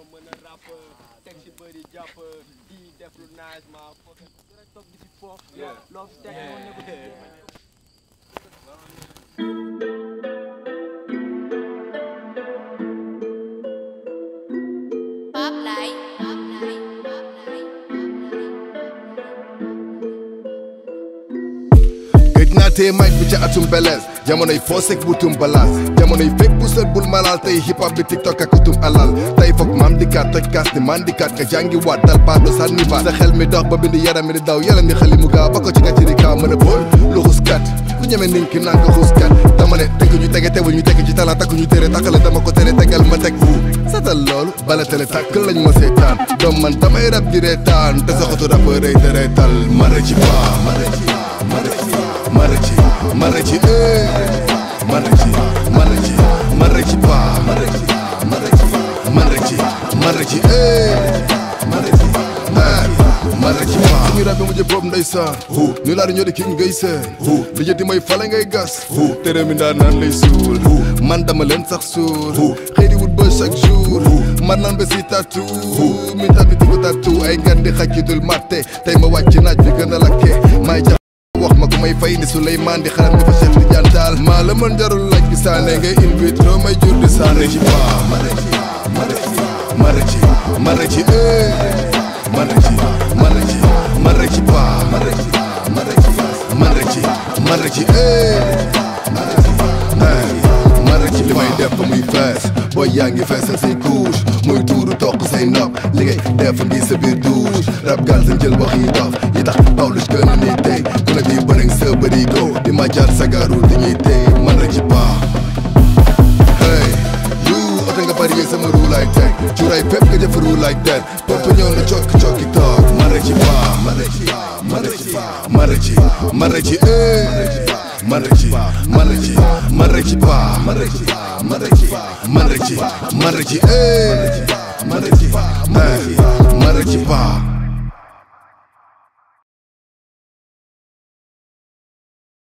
mën a rap teg si bëri jàpp di def lu nice ma fokk rek toog di si fo loo fi teg moo nekk di Pop light, pop light, pop light, gëj naa tee mic bi ca atum belees jamonoy foosek butum balaas jamonoy fekk bu sët bul malal tey hip hop bi tiktok ak utum alal tey foog mam di kat toj kas ni man di kat nga jàngi waat dal baat sànni baat sa xel mi dox ba bind yaram mi di daw yaram ni xali mu gaaw ba ko ci nga ci di kaaw mën a bool luxus kat ku ñeme niñ ki naan ko xuus kat dama ne tëgg ñu tege tewul ñu teg ci talaa takku ñu tere takkale dama ko tere tegal ma teg uu satal loolu bala tele tàkk lañ ma seetaan doom man damay rab di reetaan te soxatu rap rëy te reetal mara ci paa mara ci mara ci mara ci mara ci eh mara ci mara ci mara ci paa mara ci mara ci mara ci mara ci eh mara ci eh mara ci paa suñu rab bi mujj boobu ndeysaan ñu laa di ñoo di king ngay seen li jëti mooy fale ngay gas tere mi ndaa naan lay suul man dama leen sax suul xëy di wut ba chaque jour man naan ba si tatu mi tabi tiku tatu ay ngan di xaj ci dul matte tey ma wàcc naaj bi gën a lakke may jax wax ma ko may fay ni Souleymane di xaram ni fa Cheikh Tidiane Tall maa la mën jarul laaj bi saane ngay in vitro may jur di saane ci paa mara ci mara ci mara ci mara ci eh mara ci mara ci mara ci paa mara ci mara ci mara ci mara ci eh mara ci eh mara ci li may def ba muy fees booy yaa ngi feesal say couche muy tuuru toq say nopp li ngay def ngi sa biir douche rab gaal sa jël wax yi dof yi tax Pawlish gën a nii tey ku ne bii bëriŋ sa bëri go di ma jaar sagaru di ñuy tey man la ci paa hey you oto nga bari yeeg sama ruu like teg cuuraay fépp nga jëf ruu like that bopp ñëw na cokki cokki toog man la ci paa man la ci man la ci man la ci man la ci eh man la ci man la ci man la ci paa man la ci man la ci man la ci man la ci eh man la ci eh